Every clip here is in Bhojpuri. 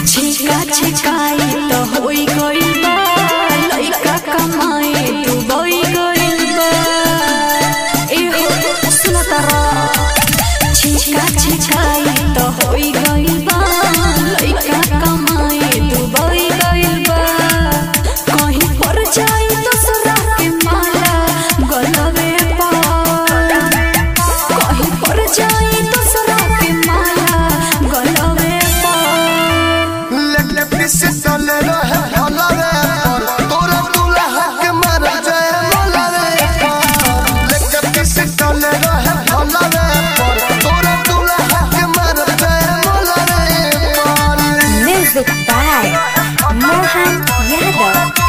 छिका छिकाई तो होई गइल बा लइका कमाए डूबई गइल बा एहो सुना तारा छिका छिकाई तो होई गइल बा लइका कमाए डूबई गइल बा कहीं पर जाई तो सुरा के माला गलवे पर कहीं पर जाई तो सुरा के माला गलवे पर लेके पिस्टल रहे भलवे पर तोरा दुल्हा के मर जाए मलवे पर लेके पिस्टल रहे भलवे पर तोरा दुल्हा के मर जाए मलवे पर Music by Mohan Yadav.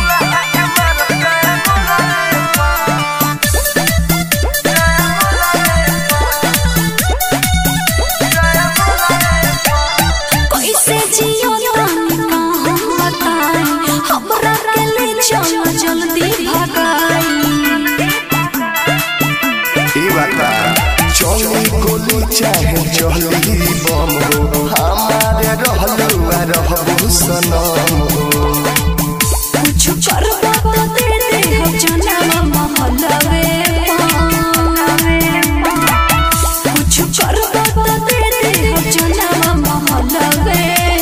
कैसे जियो तानी का हम बताई हमरा के ले चलो जल्दी भगाई ई बता चली गोली चाहे चली बम हो हमारे रहलू आ रहबू सनम हो कुछ करबा तो दे दे हम जनम महलवे कुछ करबा तो दे दे हम जनम महलवे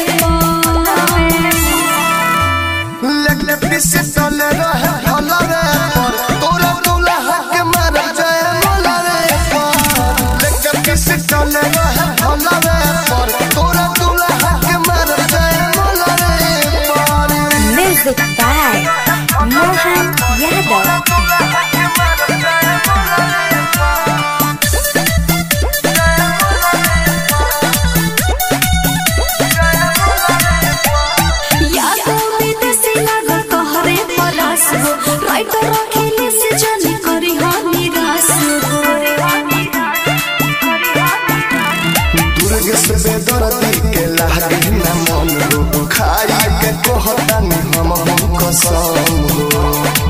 लेके पिस्टल रहे भलवे पर तोरा दुल्हा के मर जाए मलवे पर लेके पिस्टल रहे भलवे पर तोरा दुल्हा के मर जाए मलवे पर Music by Mohan Yadav. यादों में देसी लागल कहरे परास हो राइटर अखिले से जाने करी हो निराश हो दुर्ग से बेदर्दी के लागे न मन हो खाई के कहतानी हम हम कसम हो